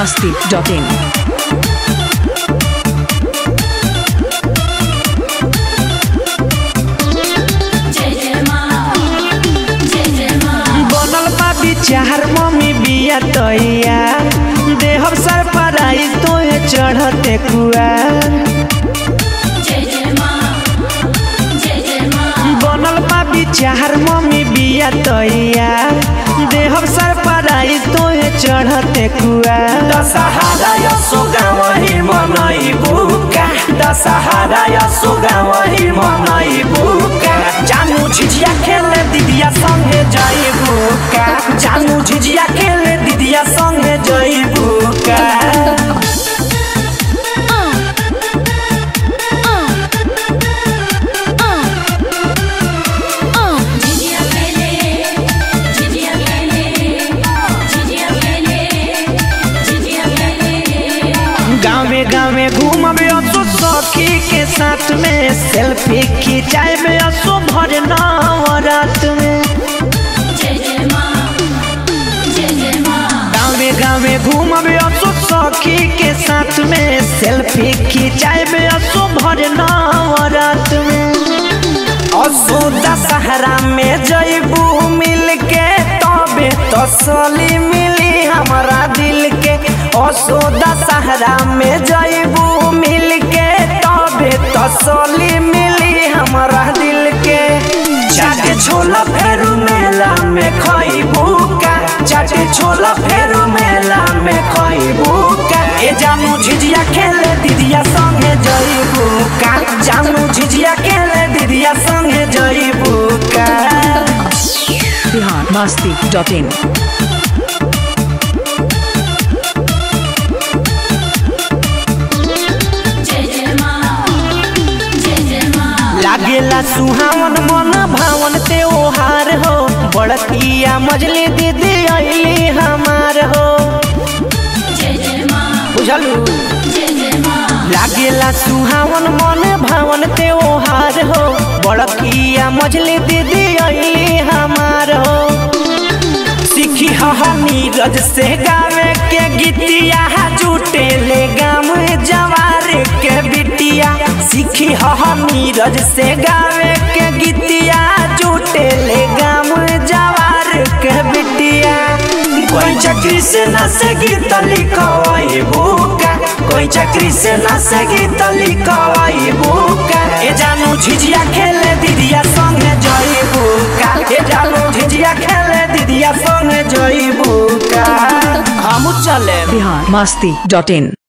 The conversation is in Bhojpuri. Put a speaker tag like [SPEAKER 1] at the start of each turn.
[SPEAKER 1] masti.in.
[SPEAKER 2] बनल बा विचार मम्मी बिया तैया देहब सर पराई तोहे चढ़ते कुआ बनल बा विचार मम्मी बिया तैया देहब सर पराई तोहे चढ़ते कुआ दशहरा यसो गावही मनई बुका दशहरा यसो गावही मनई बुका जानू झिझिया खेले दिदिया संगे जाई बुका जानू झिझिया खेले दिदिया संगे जाई बुका गाँवे गाँवे घूमबे असो सखी के साथ में सेल्फी खिंचाए असो भर रात में गाँवे गाँवे घूमबे असो सखी के साथ में सेल्फी खिंचाए असो भर रात में असो दशहरा में जैबू मिल के तबे तसली मिली हमारा दिल के असो दशहरा में जैबू मिल के तबे तसली मिली हमारा दिल के चाटे छोला फेरू मेला में खइबू का चाटे छोला फेरू मेला में खइबू का ए जानू झिझिया खेले दीदिया संगे जइबू का जानू झिझिया खेले दीदिया संगे जइबू का
[SPEAKER 1] Bihar masti.in.
[SPEAKER 2] लागेला सुहावन मन भावन त्योहार हो बड़किया मजली दीदी अली हमार हो बुझलू लागेला सुहावन मन भावन त्योहार हो बड़किया मजली दीदी अली हमार हो सीखी हा नीरज से गावे के गीतिया जुटे ले गाम जवार के बिटिया सीखी हा नीरज से गावे के गीतिया जुटे ले गाम जवार के बिटिया कोई चक्री से न से गीत लिखवाई बुका कोई चक्री से न से गीत लिखवाई बुका ए जानू झिझिया खेले दीदिया संगे जई बुका ए जानू झिझिया खेले दीदिया संगे जई बुका हम चले
[SPEAKER 1] Bihar masti.in.